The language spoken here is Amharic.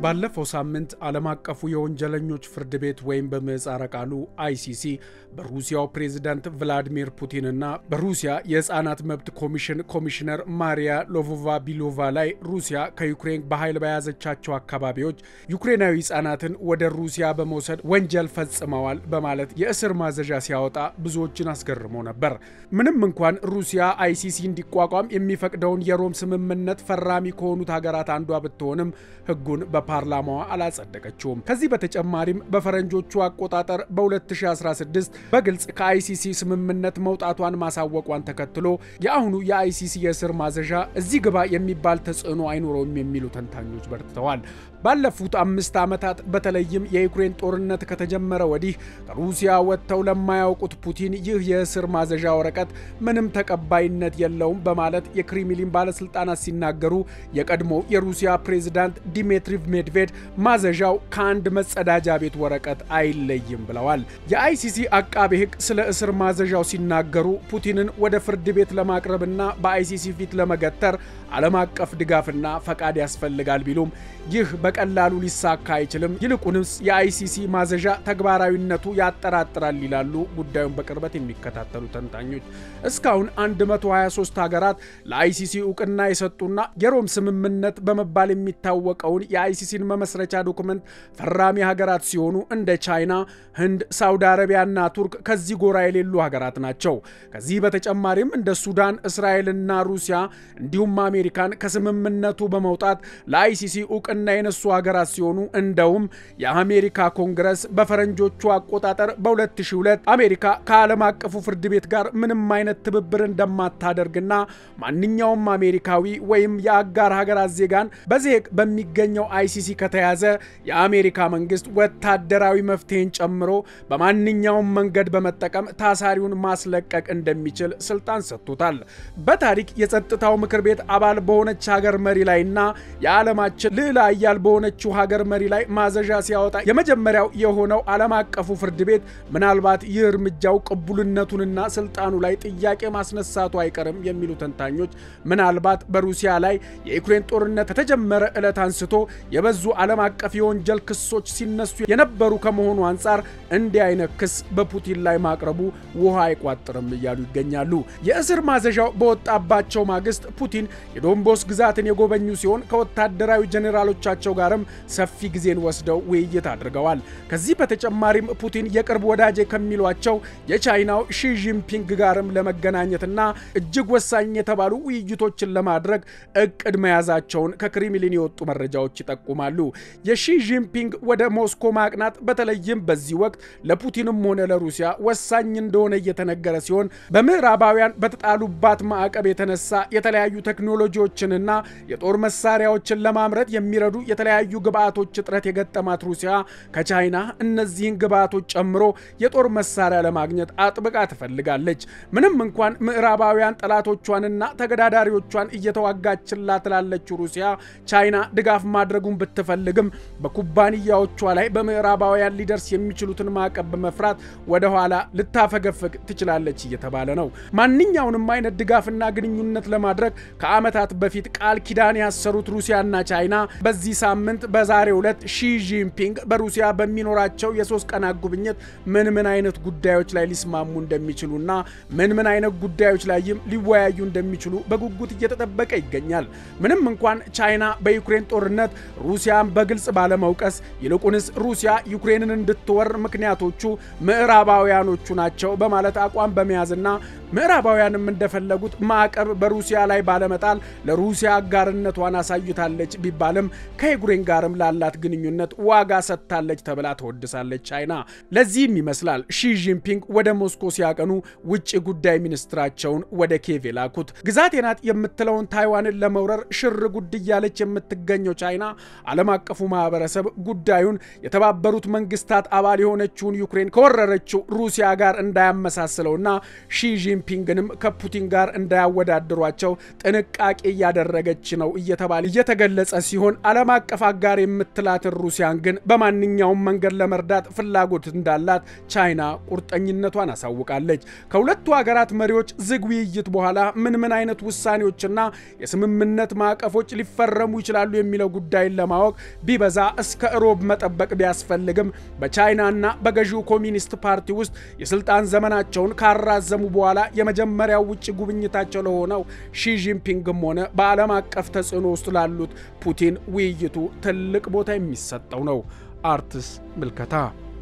ባለፈው ሳምንት ዓለም አቀፉ የወንጀለኞች ፍርድ ቤት ወይም በምህጻረ ቃሉ አይሲሲ በሩሲያው ፕሬዝዳንት ቭላዲሚር ፑቲንና በሩሲያ የሕፃናት መብት ኮሚሽን ኮሚሽነር ማሪያ ሎቮቫ ቢሎቫ ላይ ሩሲያ ከዩክሬን በኃይል በያዘቻቸው አካባቢዎች ዩክሬናዊ ሕፃናትን ወደ ሩሲያ በመውሰድ ወንጀል ፈጽመዋል በማለት የእስር ማዘዣ ሲያወጣ ብዙዎችን አስገርሞ ነበር። ምንም እንኳን ሩሲያ አይሲሲ እንዲቋቋም የሚፈቅደውን የሮም ስምምነት ፈራሚ ከሆኑት ሀገራት አንዷ ብትሆንም ሕጉን በፓርላማዋ አላጸደቀችውም። ከዚህ በተጨማሪም በፈረንጆቹ አቆጣጠር በ2016 በግልጽ ከአይሲሲ ስምምነት መውጣቷን ማሳወቋን ተከትሎ የአሁኑ የአይሲሲ የእስር ማዘዣ እዚህ ግባ የሚባል ተጽዕኖ አይኖረውም የሚሉ ተንታኞች በርትተዋል። ባለፉት አምስት ዓመታት በተለይም የዩክሬን ጦርነት ከተጀመረ ወዲህ ከሩሲያ ወጥተው ለማያውቁት ፑቲን ይህ የእስር ማዘዣ ወረቀት ምንም ተቀባይነት የለውም በማለት የክሬምሊን ባለስልጣናት ሲናገሩ የቀድሞ የሩሲያ ፕሬዝዳንት ዲሜትሪ ሜድቬድ ማዘዣው ከአንድ መጸዳጃ ቤት ወረቀት አይለይም ብለዋል። የአይሲሲ አቃቤ ሕግ ስለ እስር ማዘዣው ሲናገሩ ፑቲንን ወደ ፍርድ ቤት ለማቅረብና በአይሲሲ ፊት ለመገተር ዓለም አቀፍ ድጋፍና ፈቃድ ያስፈልጋል ቢሉም ይህ በቀላሉ ሊሳካ አይችልም፣ ይልቁንስ የአይሲሲ ማዘዣ ተግባራዊነቱ ያጠራጥራል ይላሉ ጉዳዩን በቅርበት የሚከታተሉ ተንታኞች። እስካሁን 123 ሀገራት ለአይሲሲ እውቅና የሰጡና የሮም ስምምነት በመባል የሚታወቀውን የአይሲሲን መመስረቻ ዶክመንት ፈራሚ ሀገራት ሲሆኑ እንደ ቻይና፣ ህንድ፣ ሳውዲ አረቢያና ቱርክ ከዚህ ጎራ የሌሉ ሀገራት ናቸው። ከዚህ በተጨማሪም እንደ ሱዳን፣ እስራኤልና ሩሲያ እንዲሁም አሜሪካን ከስምምነቱ በመውጣት ለአይሲሲ እውቅና የነሱ ሀገራት ሲሆኑ እንደውም የአሜሪካ ኮንግረስ በፈረንጆቹ አቆጣጠር በ2002 አሜሪካ ከዓለም አቀፉ ፍርድ ቤት ጋር ምንም አይነት ትብብር እንደማታደርግና ማንኛውም አሜሪካዊ ወይም የአጋር ሀገራት ዜጋን በዜግ በሚገኘው አይሲሲ ከተያዘ የአሜሪካ መንግስት ወታደራዊ መፍትሄን ጨምሮ በማንኛውም መንገድ በመጠቀም ታሳሪውን ማስለቀቅ እንደሚችል ስልጣን ሰጥቶታል። በታሪክ የጸጥታው ምክር ቤት አባል በሆነች ሀገር መሪ ላይና የዓለማችን ልዕለ ኃያል በሆነችው ሀገር መሪ ላይ ማዘዣ ሲያወጣ የመጀመሪያው የሆነው ዓለም አቀፉ ፍርድ ቤት ምናልባት ይህ እርምጃው ቅቡልነቱንና ስልጣኑ ላይ ጥያቄ ማስነሳቱ አይቀርም የሚሉ ተንታኞች ምናልባት በሩሲያ ላይ የዩክሬን ጦርነት ከተጀመረ ዕለት አንስቶ የበዙ ዓለም አቀፍ የወንጀል ክሶች ሲነሱ የነበሩ ከመሆኑ አንጻር እንዲህ አይነት ክስ በፑቲን ላይ ማቅረቡ ውሃ አይቋጥርም እያሉ ይገኛሉ። የእስር ማዘዣው በወጣባቸው ማግስት ፑቲን የዶንቦስ ግዛትን የጎበኙ ሲሆን ከወታደራዊ ጄኔራሎቻቸው ጋርም ሰፊ ጊዜን ወስደው ውይይት አድርገዋል። ከዚህ በተጨማሪም ፑቲን የቅርብ ወዳጄ ከሚሏቸው የቻይናው ሺጂንፒንግ ጋርም ለመገናኘትና እጅግ ወሳኝ የተባሉ ውይይቶችን ለማድረግ እቅድ መያዛቸውን ከክሬምሊን የወጡ መረጃዎች ይጠቁማሉ። የሺጂንፒንግ ወደ ሞስኮ ማቅናት በተለይም በዚህ ወቅት ለፑቲንም ሆነ ለሩሲያ ወሳኝ እንደሆነ እየተነገረ ሲሆን በምዕራባውያን በተጣሉባት ማዕቀብ የተነሳ የተለያዩ ቴክኖሎጂዎችንና የጦር መሳሪያዎችን ለማምረት የሚረዱ የተለያዩ ግብአቶች እጥረት የገጠማት ሩሲያ ከቻይና እነዚህን ግብአቶች ጨምሮ የጦር መሳሪያ ለማግኘት አጥብቃ ትፈልጋለች። ምንም እንኳን ምዕራባውያን ጠላቶቿንና ተገዳዳሪዎቿን እየተዋጋችላት ላለችው ሩሲያ ቻይና ድጋፍ ማድረጉን ብትፈልግም በኩባንያዎቿ ላይ በምዕራባውያን ሊደርስ የሚችሉትን ማዕቀብ በመፍራት ወደ ኋላ ልታፈገፍግ ትችላለች እየተባለ ነው። ማንኛውንም አይነት ድጋፍና ግንኙነት ለማድረግ ከዓመታት በፊት ቃል ኪዳን ያሰሩት ሩሲያና ቻይና በዚህ ሳምንት በዛሬው ዕለት ሺ ጂንፒንግ በሩሲያ በሚኖራቸው የሶስት ቀናት ጉብኝት ምን ምን አይነት ጉዳዮች ላይ ሊስማሙ እንደሚችሉና ምን ምን አይነት ጉዳዮች ላይም ሊወያዩ እንደሚችሉ በጉጉት እየተጠበቀ ይገኛል። ምንም እንኳን ቻይና በዩክሬን ጦርነት ሩሲያን በግልጽ ባለመውቀስ ይልቁንስ ሩሲያ ዩክሬንን እንድትወር ምክንያቶቹ ምዕራባውያኖቹ ናቸው በማለት አቋም በመያዝና ምዕራባውያንም እንደፈለጉት ማዕቀብ በሩሲያ ላይ ባለመጣል ለሩሲያ አጋርነቷን አሳይታለች ቢባልም ከዩክሬን ጋርም ላላት ግንኙነት ዋጋ ሰጥታለች ተብላ ተወድሳለች ቻይና። ለዚህም ይመስላል ሺ ጂንፒንግ ወደ ሞስኮ ሲያቀኑ ውጭ ጉዳይ ሚኒስትራቸውን ወደ ኬቭ የላኩት። ግዛቴ ናት የምትለውን ታይዋንን ለመውረር ሽር ጉድ እያለች የምትገኘው ቻይና ዓለም አቀፉ ማህበረሰብ ጉዳዩን የተባበሩት መንግስታት አባል የሆነችውን ዩክሬን ከወረረችው ሩሲያ ጋር እንዳያመሳስለውና ሺ ጂንፒንግንም ከፑቲን ጋር እንዳያወዳድሯቸው ጥንቃቄ እያደረገች ነው እየተባለ እየተገለጸ ሲሆን ዓለም አቀፍ አቀፍ አጋር የምትላትን ሩሲያን ግን በማንኛውም መንገድ ለመርዳት ፍላጎት እንዳላት ቻይና ቁርጠኝነቷን አሳውቃለች። ከሁለቱ ሀገራት መሪዎች ዝግ ውይይት በኋላ ምን ምን አይነት ውሳኔዎችና የስምምነት ማዕቀፎች ሊፈረሙ ይችላሉ የሚለው ጉዳይን ለማወቅ ቢበዛ እስከ እሮብ መጠበቅ ቢያስፈልግም በቻይናና በገዢው ኮሚኒስት ፓርቲ ውስጥ የስልጣን ዘመናቸውን ካራዘሙ በኋላ የመጀመሪያው ውጭ ጉብኝታቸው ለሆነው ሺጂንፒንግም ሆነ በዓለም አቀፍ ተጽዕኖ ውስጥ ላሉት ፑቲን ውይይቱ ትልቅ ቦታ የሚሰጠው ነው። አርትስ ምልከታ